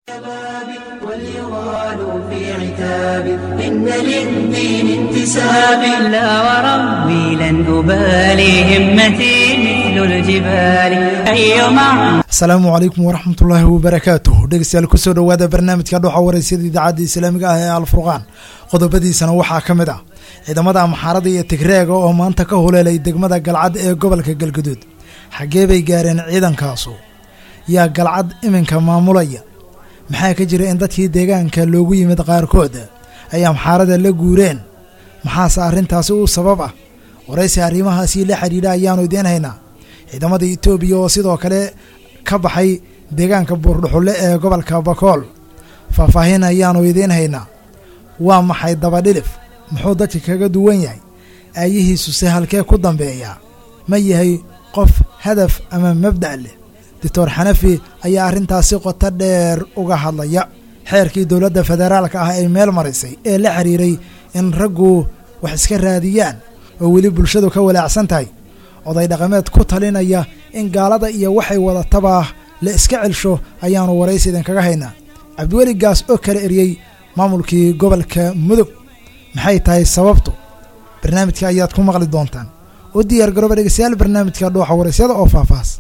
واليغال في عتاب إن للدين انتساب لا وربي لن أبالي همتي مثل الجبال أي معنى asalaamu calaykum waraxmat ullaahi wabarakaatuh dhegeystayaal kusoo dhowaada barnaamijka dhoxa waraysyada idaacadda islaamiga ah ee alfurqaan qodobadiisana waxaa ka mid ah ciidamada amxaarada iyo tigreega oo maanta ka huleelay degmada galcad ee gobolka galguduud xaggee bay gaareen ciidankaasu yaa galcad iminka maamulaya maxaa ka jira in dadkii deegaanka loogu yimid qaarkood ay amxaarada la guureen maxaase arrintaasi u sabab ah waraysi arrimahaasii la xidhiidha ayaanu idiin haynaa ciidamada etoobiya oo sidoo kale ka baxay deegaanka buurdhuxulle ee gobolka bakool faahfaahin ayaanu idiin haynaa waa maxay dabadhilif muxuu dadka kaga duwan yahay aayihiisuse halkee ku dambeeya ma yahay qof hadaf ama mabda' leh doctor xanafi ayaa arrintaasi qoto dheer uga hadlaya xeerkii dowladda federaalka ah ay meel marisay ee la xiriiray in raggu wax iska raadiyaan oo weli bulshadu ka walaacsan tahay oday dhaqameed ku talinaya in gaalada iyo waxay wadataba la iska celsho ayaanu waraysi idinkaga haynaa cabdiweli gaas oo kala eriyey maamulkii gobolka mudug maxay tahay sababtu barnaamijka ayaad ku maqli doontaan u diyaar garooba dhegeystayaal barnaamijka dhuuxa waraysyada oo faahfaahs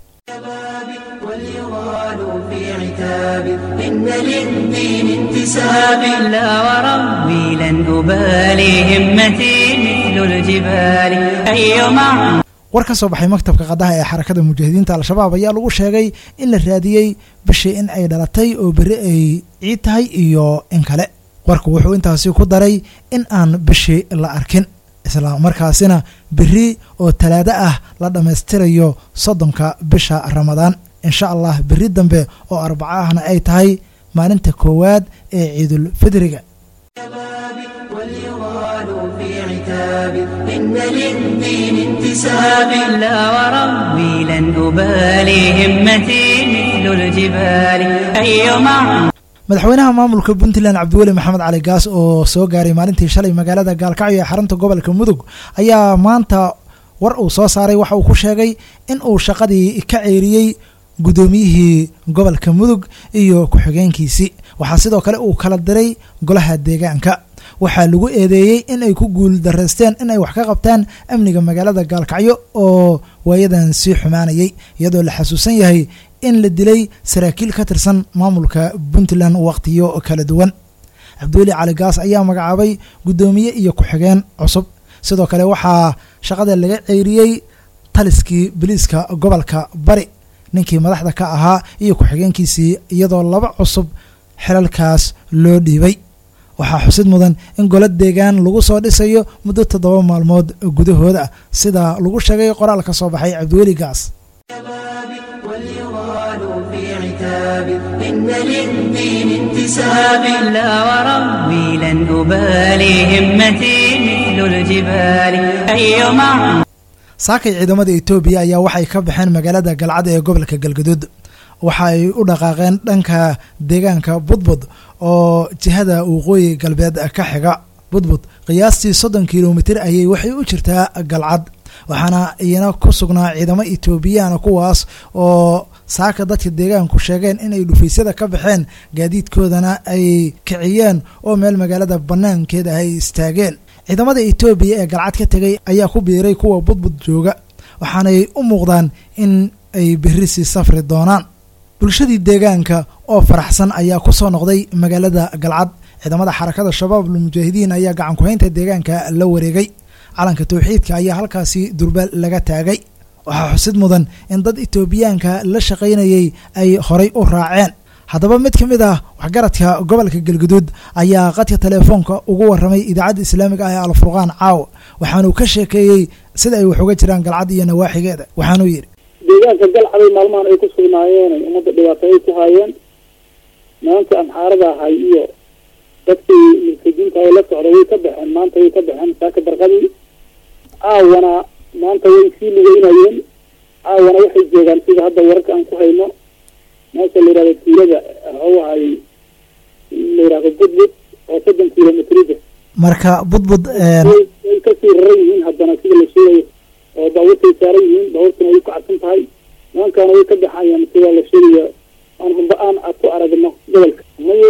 واليغال في عتاب إن للدين انتساب لا وربي لن أبالي همتي مثل الجبال أي معنى war ka soo baxay maktabka qadaha ee xarakada mujaahidiinta al-shabaab ayaa lagu sheegay in la raadiyey bishii in ay dhalatay oo berri ay ciid tahay iyo in kale warku wuxuu intaasi ku daray in aan bishii la arkin isla markaasina berri oo talaado ah la dhammaystirayo soddonka bisha ramadaan insha allah berri dambe oo arbaco ahna ay tahay maalinta koowaad ee ciidulfidriga واليغال في عتاب إن للدين انتساب لا وربي لن أبالي همتي مثل الجبال أي معنى madaxweynaha maamulka puntland cabdiweli maxamed cali gaas oo soo gaaray maalintii shalay magaalada gaalkacyo ee xarunta gobolka mudug ayaa maanta war uu soo saaray waxa uu ku sheegay in uu shaqadii ka ceeriyey guddoomiyihii gobolka mudug iyo ku-xigeenkiisii waxaa sidoo kale uu kala diray golaha deegaanka waxaa lagu eedeeyey in ay ku guul daraysteen in ay wax ka qabtaan amniga magaalada gaalkacyo oo waayadan sii xumaanayay iyadoo la xasuusan yahay in la dilay saraakiil ka tirsan maamulka puntland wakhtiyo kala duwan cabdiweli cali gaas ayaa magacaabay guddoomiye iyo ku-xigeen cusub sidoo kale waxaa shaqada laga ceyriyey taliskii biliiska gobolka bari ninkii madaxda ka ahaa iyo ku-xigeenkiisii iyadoo laba cusub xilalkaas loo dhiibay waxaa xusid mudan in golo deegaan lagu soo dhisayo muddo toddoba maalmood gudahooda sida lagu sheegay qoraal ka soo baxay cabdiweli gaas واليغال في عتاب إن للدين انتساب لا وربي لن أبالي همتي مثل الجبال أي معنى saakay ciidamada etoobiya ayaa waxay ka baxeen magaalada galcad ee gobolka galgaduud waxa ay u dhaqaaqeen dhanka deegaanka budbud oo jihada waqooyi galbeed ka xiga budbud qiyaastii soddon kilomitir ayay waxay u jirtaa galcad waxaana iyana ku sugnaa ciidamo etoobiyana kuwaas oo saaka dadka deegaanku sheegeen inay dhufaysyada ka baxeen gaadiidkoodana ay kiciyeen oo meel magaalada banaankeeda ay istaageen ciidamada etoobiya ee galcad ka tegay ayaa ku biiray kuwa budbud jooga waxaanay u muuqdaan in ay berri sii safri doonaan bulshadii deegaanka oo faraxsan ayaa ku soo noqday magaalada galcad ciidamada xarakada shabaab almujaahidiin ayaa gacan ku-haynta deegaanka la wareegay calanka towxiidka ayaa halkaasi durbaal laga taagay waxaa xusid mudan in dad etoobiyaanka la shaqaynayay ay horay u raaceen haddaba mid ka mid ah waxgaradka gobolka galguduud ayaa qadka teleefoonka ugu waramay idaacadda islaamiga ah ee alfurqaan caaw waxaanuu ka sheekeeyey sida ay wax uga jiraan galcad iyo nawaaxigeeda waxaanuu yidhi deegaanka galcaday maalmahan ay ku sugnaayeen ay ummadda dhibaato ay ku haayeen maanta amxaarada ahay iyo dadkii mulkidiinta ay la socday way ka baxeen maanta way ka baxeen saaka barqadii caawana maanta way sii lugeynayeen caawana waxay joogaan sida hadda wararka aan ku hayno meesha la yihahdo tuulada waxuu ahay la yihahdo budbud oo soddon kilomitrida marka budbud way way kasii raran yihiin haddana sida la sheegayo oo baabuurtay saaran yihiin baabuurtuna way ku cadsan tahay nimankaana way ka baxayaan sida la sheegayo aan humba aan ku aragno gobolka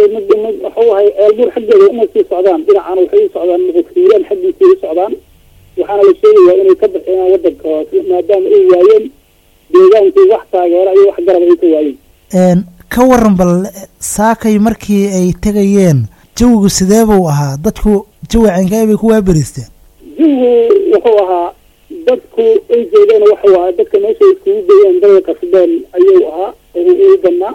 waxuu ahay ceelbuur xaggeeda uma sii socdaan dhinacana waxay u socdaan muqadkiiraan xaggiisay u socdaan waxaana la sheegayaa inay ka baxeen wadanka hoose maadaama ay waayeen deegaankii wax taageera iyo wax garab ay ka waayeen ka waran bal saakay markii ay tegayeen jawigu sidee buu ahaa dadku jawi ceenkae bay ku waaberiisteen jawigu wuxuu ahaa dadku ay jeedeen waxuu ahaa dadka meesha iskugu dayeen daday qasbeen ayuu ahaa u badnaa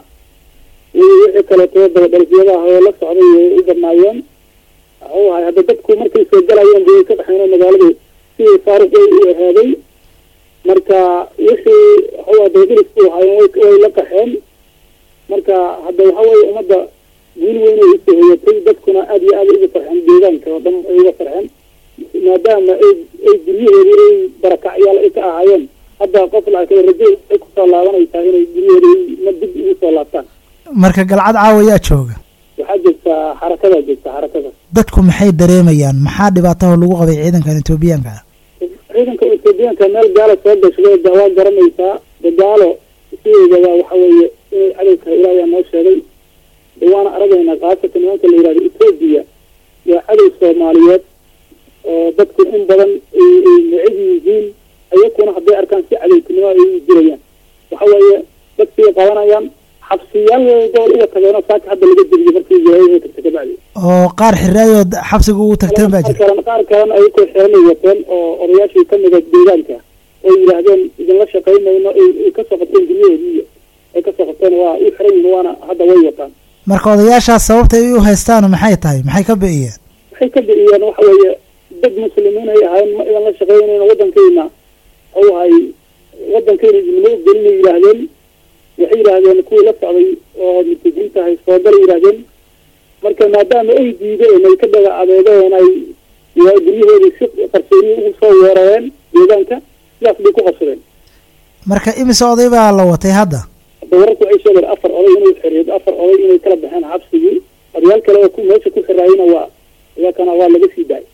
wixii kaleeto dabadhalfiyadaha oo la socday way u badnaayeen waxuu ahay hadda dadku markay soo galayeen bay ka baxeen magaaladu sidii faaruq way u ahaaday marka wixii waxuu dabadilisku ahaayeen way la qaxeen marka hadda waxa weye ummadda guul weyn ay usoo hoyatay dadkuna aad iyo aad uga farxeen deegaanka oo dhan ay uga farxeen maadaama ay ay guryaheedi ay barakacyaal ay ka ahaayeen hadda qof laakiin rajo ay kusoo laabanaysaa inay guryaheedi ma dib ugu soo laabtaan marka galcad caawa yaa jooga waxaa joogtaa xarakadaa joogta xarakada dadku maxay dareemayaan maxaa dhibaataho lagu qabay ciidankan etoobiyaanka ah ciidanka etoobiyaanka meel gaalo soo gashay waa garanaysaa gaalo sideedaba waxa weeye inay cadowka ilaahiyaa noo sheegay waana aragaynaa khaasatan nimanka la yihahdo etoobiya waa cadow soomaaliyeed oo dadku in badan ay necab yihiin ayakuna hadday arkaan si cadowtinimo ay u jirayaan waxa weeye dadkii qabanayaan xabsiyaal dool uga tageenoo saaka hadda laga deliyo markii wilaayada tagta kabacdi oo qaar xiraayood xabsiga ugu tagteen baa jira qaar qaar kalena ay ku xiranay wateen oo odayaashii kamida deegaanka oo yidhaahdeen idinla shaqaynayno ay kasoo qabteen guryaheediiy ay kasoo qabteen waa u xiran yihin waana hadda way wataan marka odayaashaas sababta ay u haystaan maxay tahay maxay ka bi'iyeen waxay ka bi'iyeen waxa weeye dad muslimiin ay ahayn ma idan la shaqaynayno waddankeyna waxuu ahay waddankeyna idinma gelinay yidhaahdeen waxay yidhaahdeen kuwii la socday oo mutajiinta ahay soogalay yidhaahdeen marka maadaama ay diideen ay ka dhaga adeegeen ay guryahoodii si qarsooniyi ugu soo weerareen deegaanka sidaas bay ku qabsadeen marka imise oday baa la watay hadda hadda wararku waxay sheegeen afar oday inay xiriid afar oday inay kala baxeen xabsigii odayaal kale oo ku meesha ku xiraayena waa iyakana waa laga sii daayay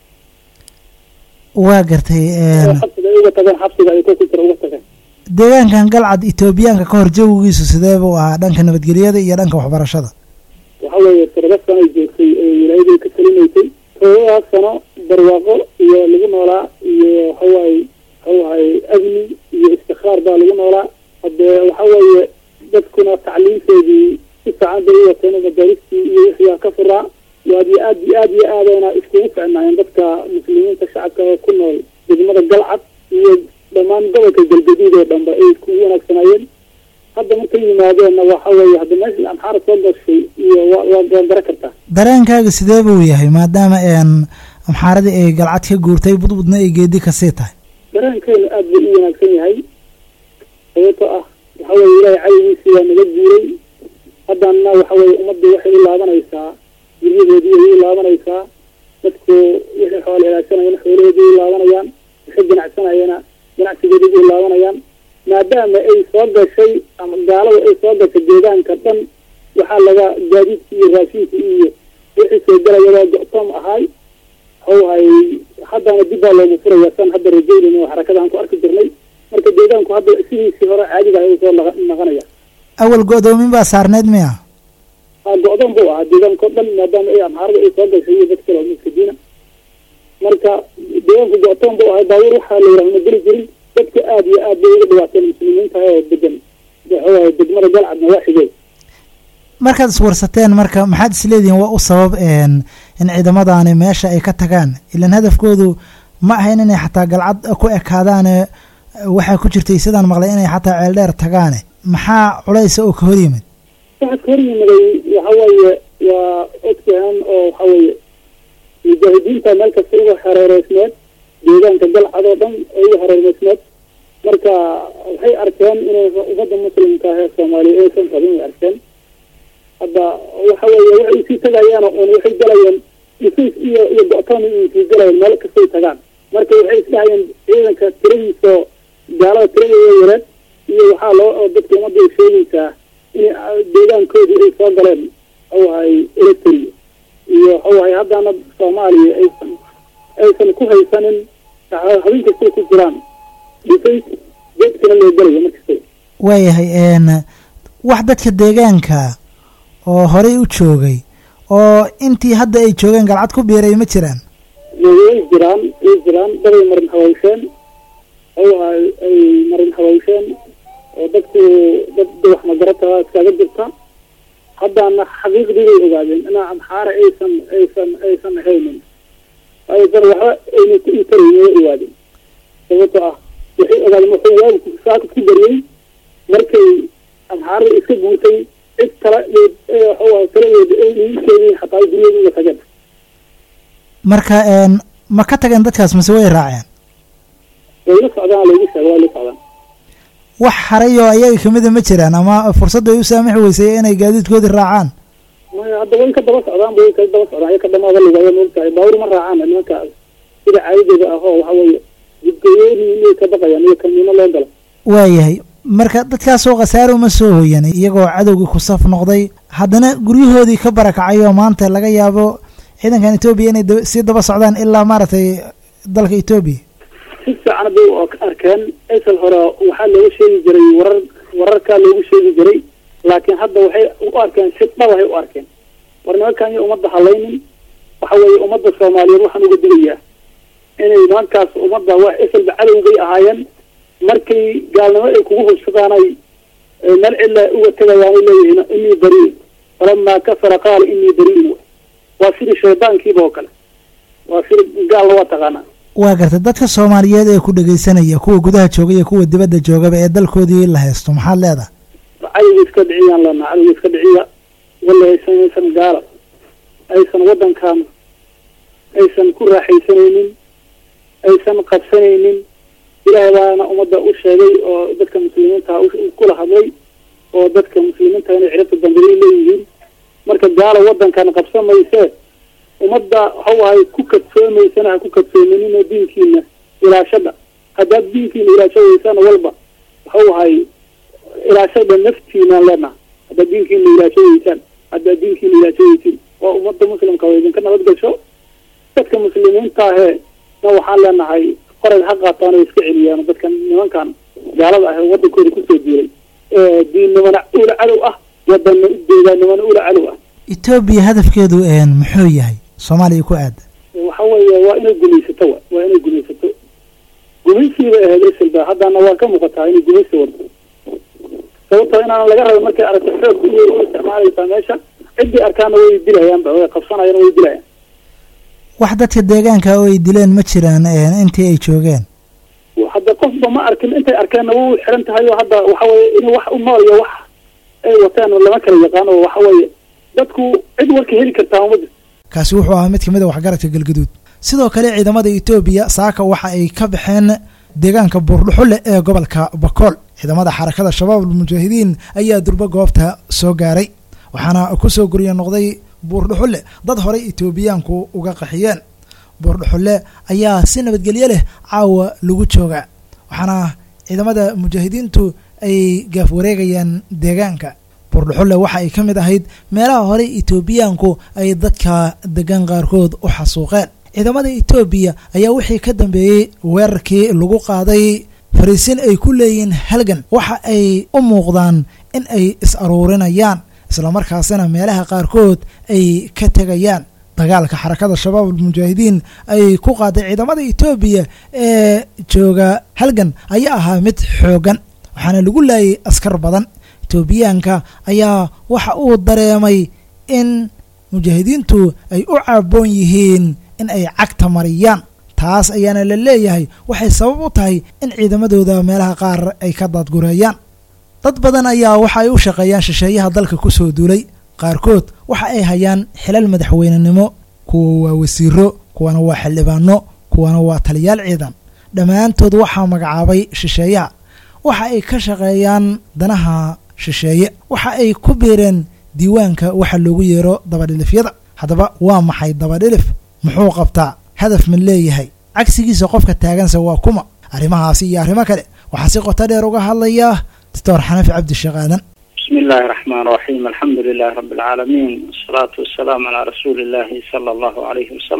waa gartay xabsiga ay uga tageen xabsiga ay ku jira uga tageen deegaankan galcad etoobiyaanka ka hor jawigiisu sidee buu ahaa dhanka nabadgelyada iyo dhanka waxbarashada waxa weeye toddoba sano ay joogtay ee wilaayaday ka talinaysay todobadaas sano barwaaqo iyo lagu noolaa iyo waxawaaye waxawahay amni iyo istikhaar baa lagu noolaa hadee waxa weeye dadkuna tacliimteedii si fiican bay u wateen madaaristii iyo wixii ka furaa waad iyo aad iyo aad iyo aadayna iskugu ficnaayeen dadka muslimiinta shacabka ee ku nool degmada galcad iyo dhammaan gobolka galgaduud oo dhanba ay iskugu wanaagsanaayeen hadda markay yimaadeenna waxa weeye hadda meesha amxaara soo gashay iyo waa waa gara kartaa dareenkaaga sidee buu yahay maadaama amxaaradii ay galcad ka guurtay budbudna ay geedi kasii tahay dareenkeenu aad buu u wanaagsan yahay sababto ah waxa weye ilaahay caygiisii waa naga guuray haddana waxa weye ummaddu waxay u laabanaysaa guryahoodii ay u laabanaysaa dadku wixii xoolo ilaashanayana xoolahoodii u laabanayaan wixii ganacsanayana ganacsigoodii u laabanayaan maadaama ay soo gashay ama gaalada ay soo gashay deegaanka dhan waxaa laga gaadiidkii iyo raashinkii iyo wixii soo galaya waa go-toom ahaay waxawahay haddana dib baa loogu furaya san hadda rajaynayna oo xarakadaan ku arki jirnay marka deegaanku hadda sidiisii hore caadiga ah soo naqanaya awal go-doomin baa saarneyd miya a go-doon buu ahaa deegaanka o dhan maadaama ay amxaarada ay soo gashay iyo dad kale oo muskadiina marka deegaanku go-toon buu ahay baabuur waxaa la yidhaha ma geli jirin dadka aada iyo aad bay uga dhawaateen muslimiinta oo degan waxawaye degmada galcadna waa xigey markaad iswarsateen marka maxaad isleedihiin waa u sabab in ciidamadaani meesha ay ka tagaan ilan hadafkoodu ma ahayn inay xataa galcad ku ekaadaane waxaa ku jirtay sidaan maqlay inay xataa ceeldheer tagaane maxaa culaysa oo ka hor yimid waxaa ka hor yimiday waxa weeye waa ogtahan oo waxa weeye mujaahidiinta meel kasta uga hareereysneed deegaanka galcad oo dhan oo uga hareereysneed marka waxay arkeen inay ummadda muslimka ah ee soomaaliya aysan rabin way arkeen hadda waxa weeye waxay usii tagayaan un waxay galayeen dhufays iyo iyo go-toon sii galayeen meel kastay tagaan marka waxay isdhahayeen ciidanka tiradiisoo gaalada tiradeeda yareed iyo waxaa loo oo dadka ummadda ay sheegaysaa in deegaankoodii ay soo galeen waxawahay electry iyo waxawahay haddana soomaaliya aysan aysan ku haysanin habeen kastay ku jiraan dhufays geedkana loo galayo markasta waayahay wax dadka deegaanka oo horey u joogay oo intii hadda ay joogeen galcad ku biiray ma jiraan way jiraan way jiraan daday marin hawaysheen oo ay ay marin hawaysheen oo dadku dad wax magarata iskaga jirta haddana xaqiiqdii bay ogaadeen inaa amxaara aysan aysan aysan ahaynin aysan waxba ayna ku intaraynin way ogaadeen sababtoo ah waxay ogaadeen wuxuu waabku saaka ku bariyey markay amxaarada iska guurtay cid kale waxuu taladeeda ay niinkeedii xataa guryadeeda uga tageen marka ma ka tageen dadkaas mase way raaceen way la socdaan laygu sheega way la socdaan wax haray oo ayaga kamida ma jiraan ama fursadda ay u saamixi weysay inay gaadiidkoodii raacaan maya hadda way ka daba socdaan way ka daba socdaan iyaka dhamaada lugaaya moogtahay baawur ma raacaan nimanka sida caadadooda ah oo waxa weeye jidgayooni inay ka baqayaan iyo kamiino loo galo waayahay marka dadkaasoo khasaaro uma soo hoyan iyagoo cadowgii ku saf noqday haddana guryahoodii ka barakacay oo maanta laga yaabo ciidankan etoobiya inay sii daba socdaan ilaa maaragtay dalka etoobiya si fiican bay u arkeen asal hore waxaa looga sheegi jiray warar wararkaa loogu sheegi jiray laakiin hadda waxay u arkeen si dhabahay u arkeen war nimankan iyo ummadda halaynin waxa weeye ummadda soomaaliyeed waxaan uga digayaa inay nimankaas ummadda waa asalba cadowgay ahaayeen markay gaalnimo ay kugu hubsadaan ay meel cilla uga tegayaanay leeyihiin inii bariin falamaa kafara qaala inii bariin waa sidii shaydaankiiba oo kale waa sida gaalna waa taqaanaa waa gartay dadka soomaaliyeed ee ku dhegaysanaya kuwa gudaha jooga iyo kuwa dibadda joogaba ee dalkoodii la haysto maxaad leedahay cadowga iska dhiciyaan leenaha cadowga iska dhiciya walla aysan aysan gaala aysan waddankan aysan ku raaxaysanaynin aysan qabsanaynin ilaahay baana ummadda u sheegay oo dadka muslimiinta kula hadlay oo dadka muslimiinta inay cirabta dambeeyay leeyihiin marka gaala waddankan qabsan maysee ummadda waxau ahay ku kadsoomaysana ha ku kadsoominina diinkiina ilaashada haddaad diinkiina ilaashadeysaan walba waxau ahay ilaashada naftiinaan leenaha haddaad diinkiina ilaashadeysaan haddaad diinkiina ilaashadeysin waa ummadda muslimka oo idinka nabad gasho dadka muslimiinta ahee na waxaan leenahay qoray ha qaataan oo iska celiyaan dadkan nimankan gaalada ah ee waddankooda kusoo diiray diinnimana ula cadow ah wadana deegaannimana ula cadow ah etoobiya hadafkeedu muxuu yahay soomaaliya ku aada waxa weeye waa inay gumaysato wa waa inay gumaysato gumaysiiba ahayd eselba haddana waa ka muuqataa inay gumaysi wado sababtoo inaan laga raba markay aragto xoog iyo u isticmaalaysaa meesha ciddii arkaana way dilayaanba way qabsanayaan way dilayaan wax dadka deegaanka oo ay dileen ma jiraan intii ay joogeen hadda qofba ma arkin intay arkeenna wuu xiran tahay oo hadda waxa weye in wax u nool iyo wax ay wateen lama kala yaqaan oo waxa weeye dadku cid warka heli kartaa uma jirto kaasi wuxuu ahaa mid kamid a waxgaradka galgaduud sidoo kale ciidamada etoobiya saaka waxa ay ka baxeen deegaanka buurdhuxulle ee gobolka bakool ciidamada xarakada shabaab almujaahidiin ayaa durbo goobta soo gaaray waxaana kusoo gurya noqday buurdhuxulle dad horey etoobiyaanku uga qaxiyeen buurdhuxulle ayaa si nabadgelyo leh caawa lagu joogaa waxaana ciidamada mujaahidiintu ay gaaf wareegayaan deegaanka buurdhuxulle waxa ay ka mid ahayd meelaha horey etoobiyaanku ay dadka degan qaarkood u xasuuqeen ciidamada etoobiya ayaa wixii ka dambeeyey weerarkii lagu qaaday fariisin ay ku leeyihiin halgan waxa ay u muuqdaan in ay is aruurinayaan islamarkaasina meelaha qaarkood ay ka tegayaan dagaalka xarakada shabaab almujaahidiin ay ku qaaday ciidamada etoobiya ee jooga halgan ayaa ahaa mid xoogan waxaana lagu laayay askar badan etoobiyaanka ayaa waxa uu dareemay in mujaahidiintu ay u caaboon yihiin in ay cagta mariyaan taas ayaana la leeyahay waxay sabab u tahay in ciidamadooda meelaha qaar ay ka daadgureeyaan dad badan ayaa waxa ay u shaqeeyaan shisheeyaha dalka ku soo duulay qaarkood waxa ay hayaan xilal madaxweynenimo kuwa waa wasiiro kuwana waa xildhibaano kuwana waa taliyaal ciidan dhammaantood waxaa magacaabay shisheeyaha waxa ay ka shaqeeyaan danaha shisheeye waxa ay ku biireen diiwaanka waxa loogu yeero dabadhilifyada haddaba waa maxay dabadhilif muxuu qabtaa hadaf ma leeyahay cagsigiisa qofka taaganse waa kuma arrimahaasi iyo arrimo kale waxaa si qoto dheer uga hadlaya doctor xanafi cabdisheekh aadan بسم الله الرحمن الرحيم الحمد لله رب العالمين والصلاة والسلام على رسول الله صلى الله عليه وسلم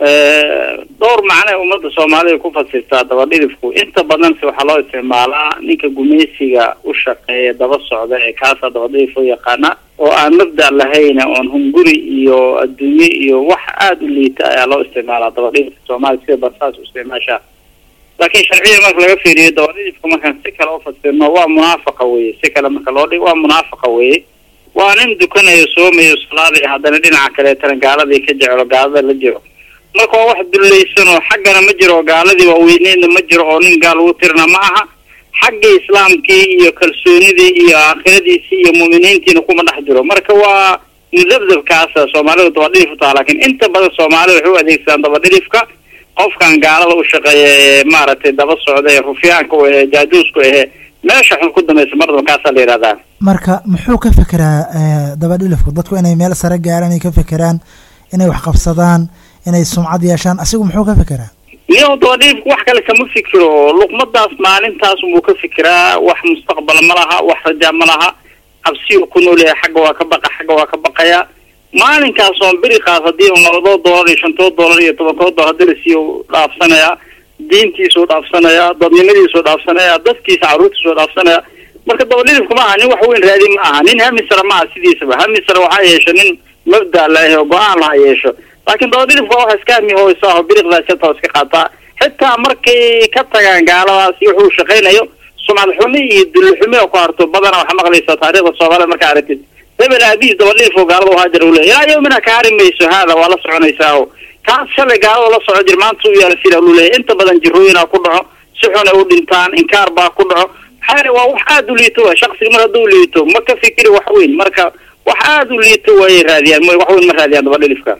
dhowr macne ummadda soomaalida ku fasirtaa dabadhilifku inta badanse waxaa loo isticmaalaa ninka gumaysiga u shaqeeya daba socda ee kaasaa dabadhilif loo yaqaana oo aan mabda lahayna oon hunguri iyo adduunye iyo wax aada u liita ayaa loo isticmaalaa dabadhilifka soomaaliya sida barsaas u isticmaashaa laakiin sharciya marka laga fiiriyo dabadhilifka markaan si kale ufasirno waa munaafaqa weye si kale marka loo dhigo waa munaafaqa weye waa nin dukanayo soomayo salaadii haddana dhinaca kaleetana gaaladii ka jecelo gaalada la jiro marka waa wax dullaysan oo xaggana ma jiro oo gaaladii waaweyneedna ma jiro oo nin gaal ugu tirna ma aha xagga islaamkii iyo kalsoonidii iyo aakhiradiisii iyo mu'miniintiina kuma dhex jiro marka waa mudabdabkaasa soomaalidu dabadhilif utaha laakiin inta badan soomaalida waxay u adeegsadaan dabadhilifka qofkan gaalada u shaqeeya ee maaragtay daba socda ee rufyaanka u ahe jaajuusku ahe meesha xun ku dambaysa mardaba kaasaa la yidhahdaa marka muxuu ka fekeraa dabadhilifku dadku inay meel sare gaaraan ay ka fekeraan inay wax qabsadaan inay sumcad yeeshaan asigu muxuu ka fekeraa niyo dabadhilifku wax kale kama fikiro luqmadaas maalintaas buu ka fikiraa wax mustaqbal ma laha wax rajaa ma laha cabsiyu ku noolyahay xagga waa ka baqa xagga waa ka baqaya maalinkaas oon beriqaas haddii un labadoo doolar iyo shantoo doolar iyo tobankoo doolar haddii lasiiyo dhaafsanaya diintiisuu dhaafsanaya dadnimadiisuu dhaafsanaya dadkiisa carruurtiisuu dhaafsanaya marka dabadhilifku ma aha nin wax weyn raadi ma aha nin hamisra ma aha sidiisaba hamisra waxaa yeesho nin mabda lahe oo go-aan laha yeesho laakiin dabadhilifka waa wax iska hami hoysaaho biriqdaas jata iska qaataa xitaa markay ka tagaan gaaladaasi wuxuu shaqaynayo sumcad xumi iyo dulli xumi oo ku harto badana waxaa maqlaysaa taariikhda soomaalida markaa aragtid hebel aabihiis dabadhilif oo gaalada uhaajar u leeya ilaa yawmina ka hari mayso haada waa la soconaysaa o kaas shalay gaalada la soco jir maanta u yaala sida lu leeyahy inta badan jirooyinaa ku dhaco si xun ay u dhintaan inkaar baa ku dhaco maxaa waa wax aada u liito wa shaksiga mar hadduu liito ma ka fikiri wax weyn marka wax aada u liito waayay raadiyaan wax weyn ma raadiyaan dabadhilifka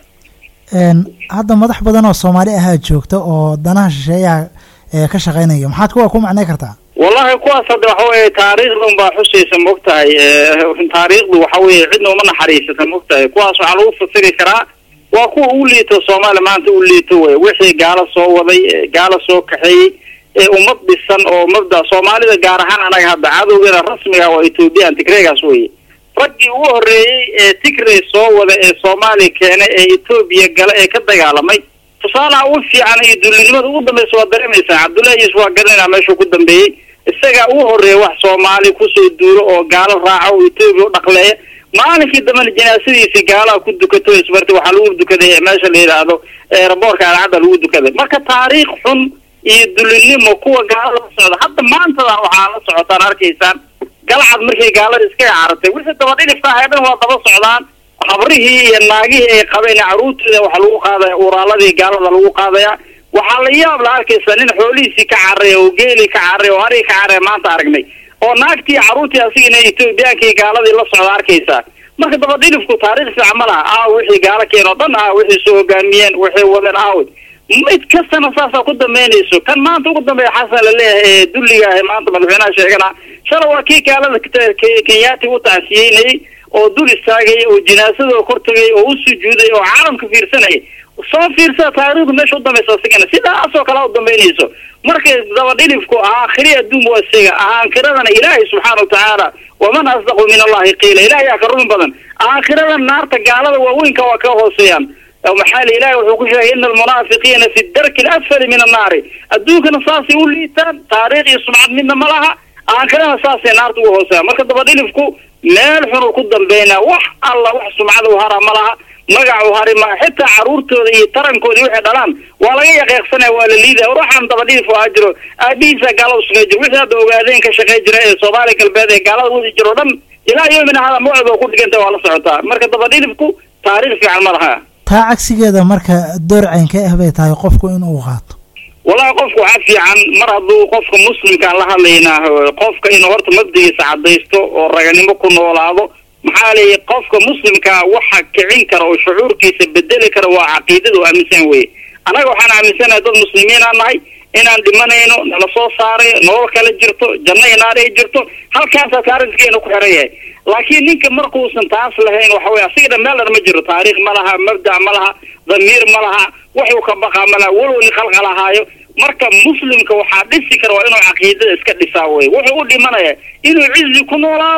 hadda madax badan oo soomaali ahaa joogta oo danaha shisheeyaha ka shaqeynaya maxaad kuwa ku macnay kartaa wallahi kuwaas hadda waxa weye taariikhda un baa xusaysa maogtahay taariikhdu waxa weye cidna uma naxariisata maogtahay kuwaas waxaa lagu fasiri karaa waa kuwa u liito soomaaliya maanta u liito wey wixii gaalo soo waday gaalo soo kaxeeyey ee ummad dhisan oo mabda soomaalida gaar ahaan anaga hadda cadowgeena rasmiga waa ethoobiyan tigreegaas weye raggii ugu horreeyey ee tigray soo wada ee soomaaliya keena ee etoobiya gala ee ka dagaalamay tusaalaha ugu fiican iyo dullinimada ugu dambaysa waa dareemaysaa cabdullahi yuusuf waa garanayna meeshuu ku dambeeyey isagaa ugu horreeya wax soomaali kusoo duulo oo gaalo raaca oo etoobiya u dhaqleeya maalinkii dambena janaasadiisii gaalaha ku dukato isbarti waxaa lagu dukaday meesha la yidhaahdo eeraboorka alcadda lagu dukaday marka taariikh xun iyo dullinimo kuwa gaalada la socda hadda maantadan waxaa la socotaan arkaysaan galcad markay gaalada iskaga carartay wixii dabadhilifka ahay dhan waa daba socdaan habrihii iyo naagihii ay qabeen carruurtooda waxaa lagu qaadaya uraaladii gaalada lagu qaadaya waxaa la yaab la arkaysa nin xoolihiisii ka carray oo geelii ka carray oo harii ka carray maanta aragnay oo naagtii carruurtii asigina etoobiyaankii gaaladii la socda arkaysaa marka dabadhilifku taariikh fiican ma laha aaw wixii gaalo keen oo dhan ah wixii soo hogaamiyeen waxay wadeen aawd mid kastana saasaa ku dambeynayso kan maanta ugu dambeeya xasan la leeyahay ee dulliga ah maanta madaxweynaha sheegana shala waa kii gaalada kenyaati u tacsiyeynayay oo dul istaagay oo jinaasadoo kor tagay oo u sujuuday oo caalamka fiirsanayay soo fiirsada taariikhdu meesha u dambaysa asigana sidaasoo kale u dambeynayso markay dabadhilifku aakhiri adduun waa isaga aakhiradana ilaahay subxaana watacaala waman asdaqu min allahi qiila ilahay yaa ka rumi badan aakhirada naarta gaalada waaweynka waa ka hooseeyaan maxaa li ilahi wuxuu ku sheegay ina almunaafiqiina fi darki alasfali min annaari adduunkana saasay u liitaan taariikh iyo sumcad midna ma laha aakhirana saasay naarta ugu hooseeyaan marka dabadhilifku meel xunuu ku dambeynaa wax alla wax sumcada u hara ma laha magac u hari ma xitaa carruurtooda iyo tarankoodii waxay dhalaan waa laga yaqeeqsanaya waa la liidaya ruuxan dabadhilif oo aa jiro aabihiisa gaalada shaqey jiro wixii hadda ogaadeen ka shaqey jira ee soomaaliya galbeed ee gaalada wadi jiro o dhan ilaa yoomina hada mawcid oo ku dhiganta waa la socotaa marka dabadhilifku taariikh fiican ma laha taa cagsigeeda marka door caynka ah bay tahay qofku inuu qaato wallahi qofku waxaa fiican mar hadduu qofka muslimkaan la hadlaynaa qofka inuu horta mabdigiisa cadaysto oo raganimo ku noolaado maxaa leeya qofka muslimkaa waxa kicin kara oo shucuurkiisa bedeli kara waa caqiidada oo aaminsan weye annaga waxaan aaminsanahay dad muslimiinaan nahay inaan dhimanayno nala soo saaray nolol kala jirto janno inaar ay jirto halkaasaa taarikhkeena ku xiran yahay laakiin ninka markuusan taas lahayn waxa weye asiga dhan meel dhan ma jiro taariikh ma laha mabda' ma laha damiir ma laha waxuu ka baqaa ma laha walow ni qalqalahaayo marka muslimka waxaa dhisi kara waa inuu caqiidada iska dhisaa weye wuxuu u dhimanaya inuu cizi ku noolaado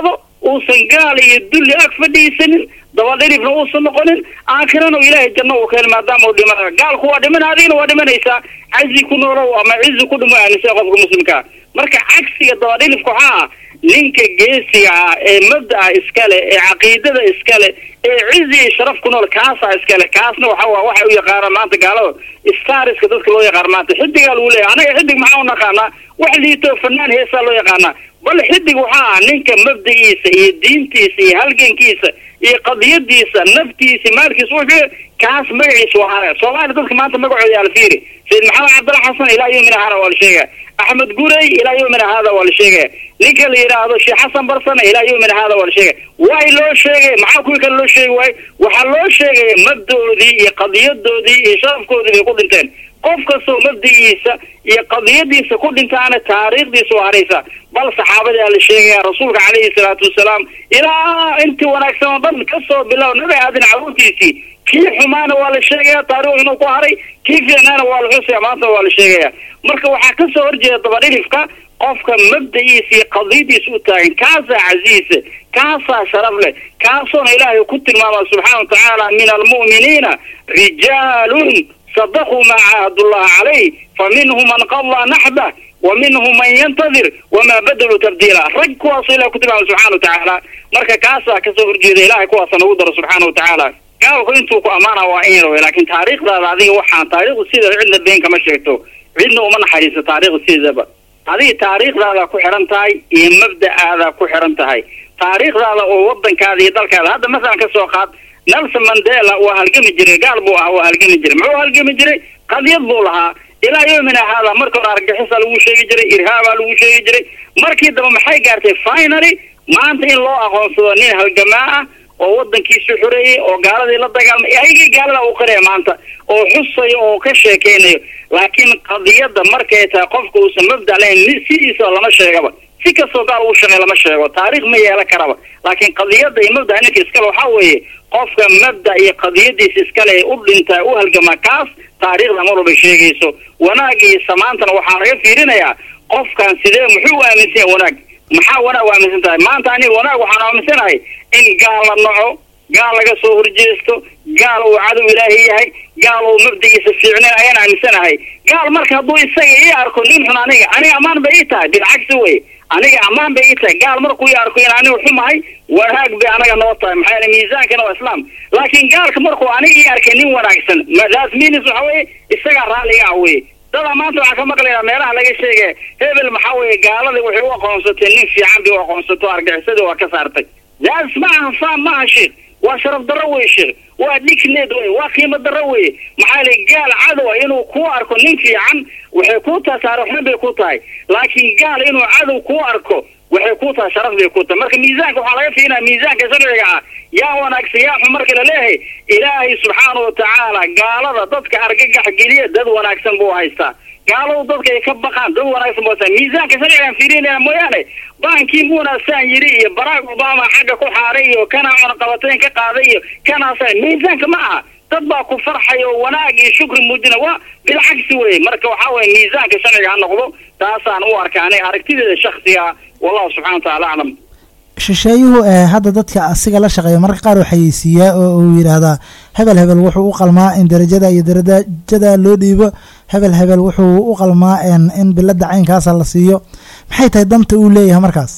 uusan gaal iyo dulli ag fadhiisanin dabadhirifna uusan noqonin aakhirana ilaahay janno uu keena maadaama uu dhimanayo gaalku waa dhiman adigna waa dhimanaysaa cazi ku noolow ama cizi ku dhimo aaminsan qofka muslimkaa marka cagsiga dabadhilifka waxaa ah ninka geesiga ah ee mabda'a iskale ee caqiidada iskale ee cizi iyo sharaf ku nool kaasaa iskale kaasna waxa waa waxay u yaqaanaan maanta gaalada stariska dadka loo yaqaan maanta xidigaa lagu leeyahay anaga xidig maxaa u naqaanaa wax liito fanaan heesaa loo yaqaanaa bal xidig waxaa ah ninka mabdagiisa iyo diintiisa iyo halgankiisa iyo qadiyadiisa naftiisa maalkiisa wuxuu kaas magaciisa waa hara soomaaliya dadka maanta magacooda alfiiri sayid maxamed cabdalla xasan ilaa yomina hara waa la sheegaya axmed gurey ilaa yomina haada waa la sheegaya ninka la yidhaahdo sheekh xasan barsane ilaa yomina haada waa la sheegaya way loo sheegay maxaa kuwii kale loo sheegi waayo waxaa loo sheegaya mabdaoodii iyo qadiyadoodii iyo sharafkoodii bay ku dhinteen qof kastoo mabdigiisa iyo qadiyadiisa ku dhintaana taariikhdiisa waa haraysa bal saxaabadaa la sheegaya rasuulka calayhi salaatu wasalaam ilaa intii wanaagsan oo dhan kasoo bilow nabi aadin caruurtiisii kii xumaana waa la sheegaya taarikh inuu ku haray kii fiicnaana waa la xusaya maanta waa la sheegaya marka waxaa kasoo horjeeda dabadhilifka qofka mabda'iisa iyo qadiyadiisa u taagan kaasaa casiisa kaasaa sharaf leh kaasoona ilaahay ku tilmaama subxaana wa tacaala min almu'miniina rijaalun sadaquu maa caahadullah calayh fa minhum man qadaa naxbah wa minhum man yantadir wamaa badaluu tabdiila rag kuwaasoo ilahay ku tilmaama subxana wa tacaala marka kaasaa kasoo horjeeda ilahay kuwaasa nagu daro subxaana wa tacaala gaalku intuu ku ammaana waa in yar wey laakiin taariikhdaada adiga waxaan taariikhdu sideeda cidna been kama sheegto cidna uma naxariiso taariikhda sideedaba adiga taariikhdaada ku xiran tahay iyo mabda'aada ku xiran tahay taariikhdaada oo wadankaada iyo dalkaada hadda masalan ka soo qaad nelson mandela waa halgami jiray gaal buu ahaa waa halgami jiray muxuu halgami jiray qadiyad buu lahaa ilaa yomina haada marka hore argagixisa lagu sheegi jiray irhaabaa lagu sheegi jiray markii dambe maxay gaartay finaly maanta in loo aqoonsado nin halgamaa ah oo wadankiisu xoreeyey oo gaaladii la dagaalmay ayagii gaalada u qiraya maanta oo xusayo oo ka sheekeynayo laakiin qadiyadda markay tahay qofka uusan mabda lahayn sidiisa lama sheegaba si kastoo gaal uu shaqey lama sheego taariikh ma yeelan karaba laakiin qadiyadda iyo mabda ninka iskale waxaa weeye qofka mabda iyo qadiyadiisa iskale ee u dhintaa u halgamaa kaas taariikhda mar walba sheegayso wanaag iyo samaantana waxaa laga fiirinayaa qofkan sidee muxuu u aaminsan yahay wanaag maxaa wanaag u aaminsan tahay maanta aniga wanaag waxaan aaminsanahay in gaal la naco gaal laga soo horjeesto gaal uu cadow ilaahi yahay gaal uu mabdigiisa fiicneen ayaan aaminsanahay gaal marka hadduu isaga ii arko nin xun aniga aniga ammaan bay ii tahay bilcagsi wey aniga ammaan bay ii tahay gaal markuu ii arko in aniga xumahay wanaag bay anaga noo tahay maxaa yeele miisaankana waa islaam laakiin gaalka markuu aniga ii arkay nin wanaagsan that's means waxa weye isagaa raalliga ah weye dadaa maanta waxaan ka maqlayaa meelaha laga sheegay hebel maxaa weeye gaaladii waxay u aqoonsatay nin fiican bay u aqoonsato argaxisadii waa ka saartay daas ma aha faam ma aha sheekh waa sharaf darro wey sheekh waa dhigneed wey waa qiimo darro weye maxaa lay gaal cadowa inuu ku arko nin fiican waxay ku tahay taarikhxun bay ku tahay laakiin gaal inuu cadow ku arko waxay ku tahay sharaf bay ku tahay marka miisaanka waxaa laga fiirinaya miisaanka sharciga ah yaa wanaagsan yaa xun marka la leeyahay ilaahay subxaana wa tacaala gaalada dadka argagax geliya dad wanaagsan buu haystaa gaaladu dadka ay ka baqaan dad wanaagsan buu haystaa miisaanka sharcigaan fiirinaya mooyaane baankii muunasaan yiri iyo barack obama xagga ku xaaray iyo kanaa cunaqabateyn ka qaaday iyo kanaasa miisaanka ma aha dad baa ku farxay oo wanaag iyo shukri muujina waa bilcagsi weye marka waxaa weye miisaanka sharciga ha noqdo taasaan u arka aniga aragtideeda shaksiga wallahu subxana wa tacala aclam shisheeyuhu ee hadda dadka asiga la shaqeeya marka qaar uu xayeysiiyaa oo uu yidhaahdaa hebel hebel wuxuu u qalmaa in darajada iyo darajada loo dhiibo hebel hebel wuxuu u qalmaa in bilada caynkaasa la siiyo maxay tahay danta uu leeyahay markaas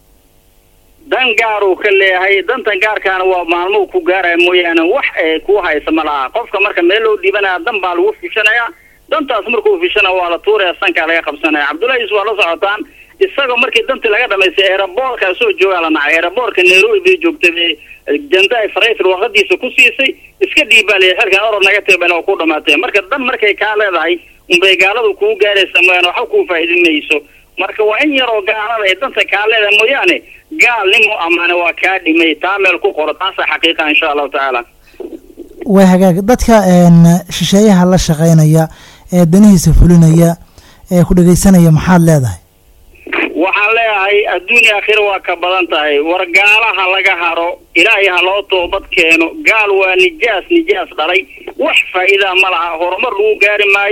dan gaaruu ka leeyahay dantan gaarkaana waa maalmuhu ku gaaraya mooyaane wax ee ku haysa ma laha qofka marka meel loo dhiibanaya dan baa lagu fishanayaa dantaas markuu fishana waa la tuuraya sankaa laga qabsanaya cabdullahi is waa la socotaan isagoo markii dantii laga dhamaystay eeraboorka soo joogaa la nacay eeraboorka nairobi bay joogtay bay jandaay farayfir warqadiisa ku siisay iska dhiibaaliya xilkan orod naga teebana oo ku dhamaatay marka dan markay kaa leedahay unbay gaaladu kuu gaaraysa mooyaane waxba kuu faa'iidin mayso marka waa in yaroo gaalada ay danta kaa leedahay mooyaane gaal nimu amaane waa kaa dhimay taa meel ku qoro taasa xaqiiqa insha allahu tacaala waa hagaag dadka shisheeyaha la shaqeynaya ee danihiisa fulinaya ee ku dhegeysanaya maxaad leedahay waxaan leeyahay adduunya aakhira waa ka badan tahay war gaalaha laga haro ilaahay ha loo toobad keeno gaal waa nijaas nijaas dhalay wax faa'iidaa ma laha horumar lagu gaari maayo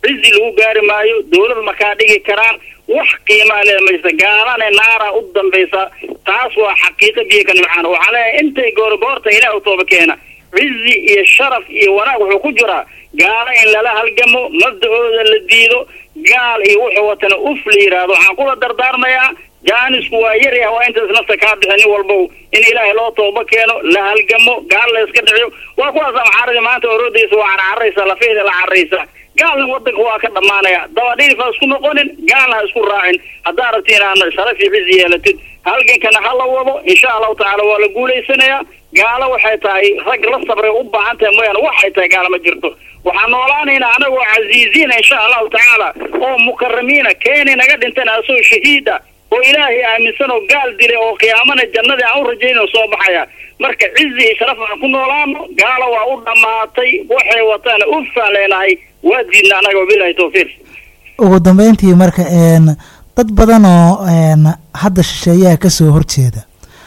cizi lagu gaari maayo dawlad makaa dhigi karaan wax qiimaa lee maysa gaalana naara u dambaysa taas waa xaqiiqa biyo ka nimcaan waxaa leeyahay intay goorgoorta ilaah u tooba keena cizi iyo sharaf iyo wanaag wuxuu ku jiraa gaalo in lala halgamo mabda-ooda la diido gaal iyo wuxuu watana uf la yidhaahdo waxaan kula dardaarmayaa jaanisku waa yaryah waa intaas nafta kaa bixi nin walbow in ilaahay loo tooba keeno la halgamo gaal la iska dhiciyo waa kuwaas amxaaradii maanta orodaysa waa carcaraysa lafeeda la carraysa gaalna wadanka waa ka dhammaanaya dabadhiif ha isku noqonin gaalna ha isku raacin haddaa rabti inaad sharaf iyo cizi yeelatid halgankana ha la wado insha allahu tacaala waa la guulaysanayaa gaalo waxay tahay rag la sabray u baahan tahay mooyaane waxay tahay gaalo ma jirto waxaan noolaanaynaa anagoo casiiziina insha allahu tacaala oo mukaramiina keeni naga dhintan asoo shahiida oo ilaahay aaminsan oo gaal dilay oo qiyaamana jannadii aan u rajayno soo baxaya marka cizi iyo sharaf aan ku noolaano gaalo waa u dhammaatay waxay wataana ufaan leenahay waa diidna anaga wabilahi tawfiiq ugu dambeyntii marka een dad badan oo een hadda shisheeyaha ka soo horjeeda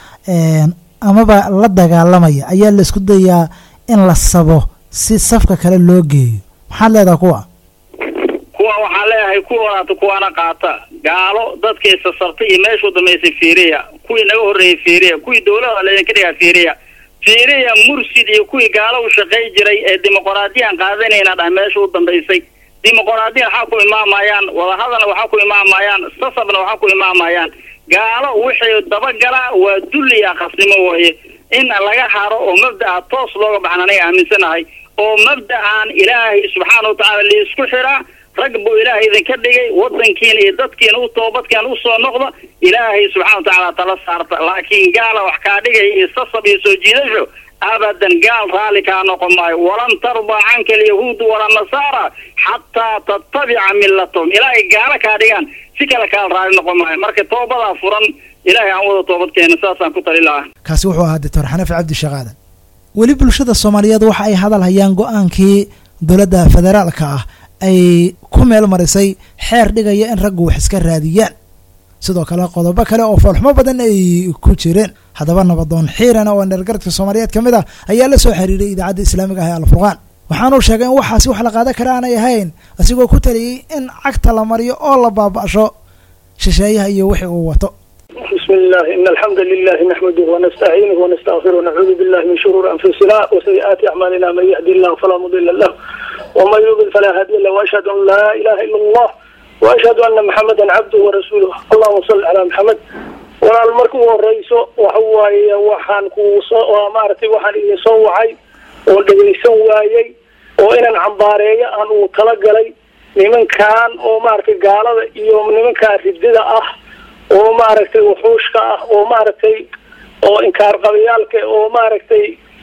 een amaba la dagaalamaya ayaa la isku dayaa in la sabo si safka kale loo geeyo maxaad leedaha kuwa kuwa waxaan leeyahay kuwa walaata kuwaana qaata gaalo dadkay sasabtay iyo meeshuu damaysay fiiriya kuwii naga horreeyey fiiriya kuwii dawlada laydinka dhigaa fiiriya fiiriya mursid iyo kuwii gaalo u shaqay jiray ee dimuqraadiyan qaadanayna dhah meesha u dambaysay dimuqraadiya waxaa ku imaamayaan wadahadalna waxaa ku imaamayaan sasabna waxaa ku imaamayaan gaalo wixii dabagalaa waa dulli iyo akhasnimo waaye in laga haro oo mabda'a toos looga baxan anaga aaminsanahay oo mabda'an ilaahay subxaana watacaala laisku xiraa rag buu ilaahay idinka dhigay wadankiina iyo dadkiina u toobadkeena usoo noqda ilaahay subxana watacaala tala saarta laakiin gaala wax kaa dhigaya iyo sasab iyo soo jiidasho abadan gaal raalli kaa noqon maayo walan tardaa canka alyahuudu wala nasaara xataa tattabica millatahum ilaahay gaalo kaa dhigaan si kale kaal raalli noqon maayo marka toobadaa furan ilaahay aan wada toobadkeena saasaan ku tali lahaa kaasi wuxuu ahaa doctor xanafi cabdi shaqaadan weli bulshada soomaaliyeed waxa ay hadal hayaan go-aankii dowladda federaalka ah ay ku meel marisay xeer dhigaya in raggu wax iska raadiyaan sidoo kale qodobo kale oo foolxumo badan ay ku jireen haddaba nabadoon xiiran oo dheergaradka soomaaliyeed ka mid ah ayaa la soo xiriiray idaacadda islaamiga ah ee alfurqaan waxaanuu sheegay in waxaasi wax la qaadan kara aanay ahayn asigoo ku taliyey in cagta la mariyo oo la baaba'sho shisheeyaha iyo wixii uu wato بسم الله إن الحمد لله نحمده ونستعينه ونستغفره ونعوذ بالله من شرور أنفسنا وسيئات أعمالنا من يهدي الله فلا مضل له ومن يضلل فلا هادي له وأشهد أن لا إله إلا الله وأشهد أن محمدا عبده ورسوله اللهم صل على محمد walaal marka u horeyso waxa waaye waxaan ku soo maaragtay waxaan idin soo wacay oo dhegaysan waayey oo inaan cambaareeyo aan uu talagalay nimankan oo maaragtay gaalada iyo nimankaa ridida ah oo maaragtay wuxuushka ah oo maaragtay oo inkaar qabayaalka oo maaragtay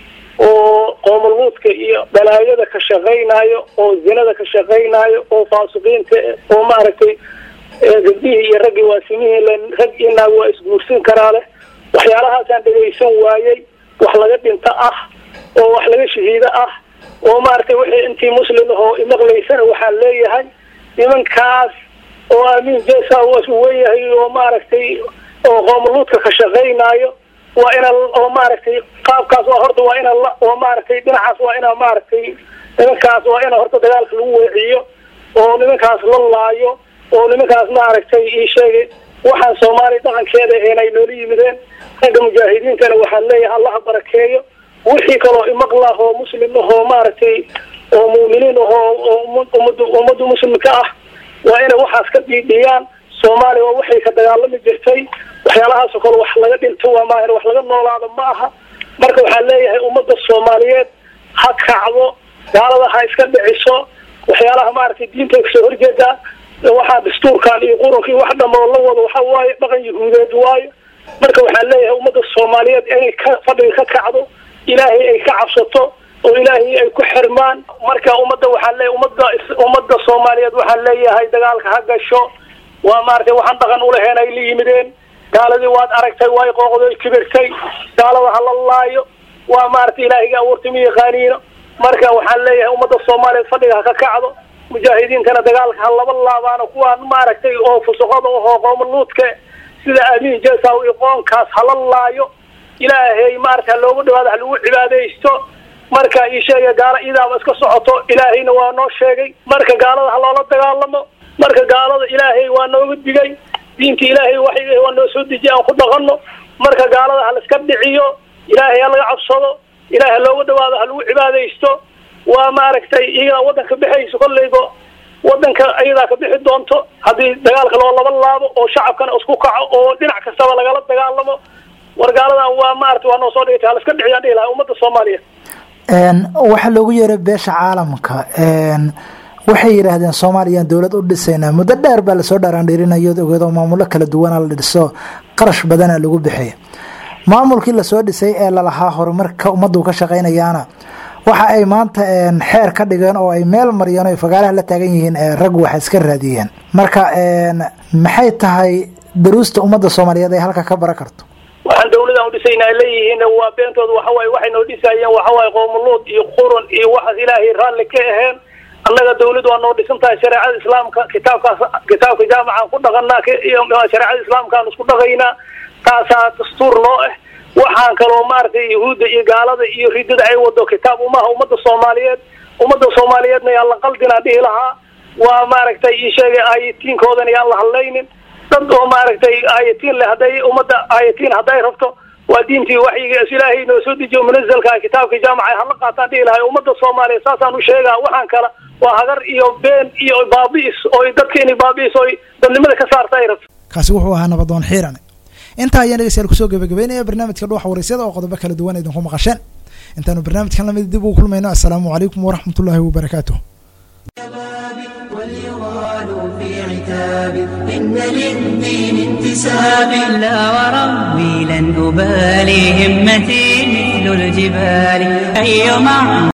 oo qoomuluudka iyo balaayada ka shaqaynaayo oo zinada ka shaqaynaayo oo faasiqiinta oo maaragtay gabdhihii iyo raggii waasimihii rag iyo naag waa isguursan karaa leh waxyaalahaasaan dhegaysan waayey wax laga dhinto ah oo wax laga shahiido ah oo maaragtay wixii intii muslim ahoo imaqlaysana waxaan leeyahay nimankaas oo aamin jesa weyahay oo maaragtay oo qoomuluudka ka shaqaynaayo waa ina oo maaragtay qaabkaas waa horta waa ina oo maaragtay dhinacaas waa ina maaragtay nimankaas waa ina horta dagaalka lagu weeciyo oo nimankaas la laayo oo nimankaas maaragtay ii sheegay waxaan soomaaliya dhaqankeeda inay noola yimideen ragga mujaahidiintana waxaan leeyahay allaha barakeeyo wixii kaloo imaqlah oo muslim ahoo maaragtay oo muuminiin ahoo oo ummada ummadda muslimka ah waa inay waxaas ka dhiidhiyaan soomaaliya waa waxay ka dagaalami jirtay waxyaalahaasoo kale wax laga dhinto waa maahan wax laga noolaado ma aha marka waxaan leeyahay ummadda soomaaliyeed ha kacdo gaalada ha iska dhiciso waxyaalaha maaragtay diinta kasoo horjeedaa waxaa dastuurkan iyo qurunkii wax dhamoo la wado waxa waaye dhaqan yahuudeed waayo marka waxaan leeyahay ummadda soomaaliyeed inay ka fadhiga ka kacdo ilaahay ay ka cabsato oo ilaahay ay ku xirmaan marka ummadda waxaan leeyahay ummadda ummadda soomaaliyeed waxaan leeyahay dagaalka ha gasho waa maaragtay waxaan dhaqan ulaheen ay la yimideen gaaladii waad aragtay way qooqday kibirtay gaalada ha la laayo waa maaragtay ilaahayga abuurtay ma yaqaaniino marka waxaan leeyahay ummadda soomaaliyeed fadhiga ha ka kacdo mujaahidiintana dagaalka ha laba laabaano kuwaan maaragtay oo fusuqada ahoo qoomuluudka sida amiin jesaw iyo qoonkaas hala laayo ilaahay maaragta ha loogu dhawaado ha lagu cibaadaysto marka ii sheega gaalo idaaba iska socoto ilaahayna waa noo sheegay marka gaalada ha loola dagaalamo marka gaalada ilaahay waa nooga digay diinta ilaahay waxay waa noo soo dejiye aan ku dhaqanno marka gaalada ha laiska dhiciyo ilaahay ha laga cabsado ilaahay ha looga dhawaado ha lagu cibaadaysto waa maaragtay iyadaa wadanka bixayso kolleyba wadanka iyadaa ka bixi doonto haddii dagaalka loo laba laabo oo shacabkana isku kaco oo dhinac kastaba lagala dagaalamo war gaaladan waa maarata waa noo soo dhigtay ha laiska dhiciyaan dhihi lahaa ummadda soomaaliya waxaa loogu yeeray beesha caalamka waxay yidhaahdeen soomaaliyaan dowlad u dhisaynaa muddo dheer baa lasoo dhaaraandhiirinayo ogeedoo maamulo kala duwana la dhiso qarash badana lagu bixiya maamulkii lasoo dhisay ee lalahaa horumarka ummaddu ka shaqaynayaana waxa ay maanta xeer ka dhigeen oo ay meel mariyeen o fagaalaha la taagan yihiin rag waxa iska raadiyeen marka maxay tahay daruusta ummadda soomaaliyeed ay halka ka bara karto waxaan dawladan udhisayna ay leeyihiin waa beentooda waxawaaye waxay noo dhisayeen waxawaaye qoomuluud iyo qurun iyo waxaas ilaahay raalli ka aheen annaga dawlad waa noo dhisan tahay shareecada islaamka kitaabkaas kitaabka jaamacaan ku dhaqanaa shareecada islaamkaan isku dhaqaynaa taasaa dastuur noo ah waxaan kaloo maaragtay yahuudda iyo gaalada iyo ridada ay wado kitaab umaha ummadda soomaaliyeed ummadda soomaaliyeedna yaan la qaldinaa dhihi lahaa waa maaragtay ii sheegay aayatiinkoodana yaan la hadlaynin dad oo maaragtay aayatiin leh hadday ummadda aayatiin hadday rabto waa diintii waxyiga ilaahay noo soo dejiyo munazalka kitaabka jaamaca hala qaataan dhihi lahay ummadda soomaaliyeed saasaan u sheegaa waxaan kala waa hagar iyo been iyo baabi'is oo dadka inay baabi'is oo dadnimada ka saarta ay rabto kaasi wuxuu ahaa nabadoon xiirane intaa ayaan dhegeystayaal kusoo gabagabeynaya barnaamijka dhuuxa waraysyada oo qodobo kala duwan idinku maqasheen intaanu barnaamijkan lamid dib ugu kulmayno assalaamu calaykum waraxmat ullaahi wabarakaatuh واليغال في عتاب إن للدين انتساب لا وربي لن أبالي همتي مثل الجبال أي معنى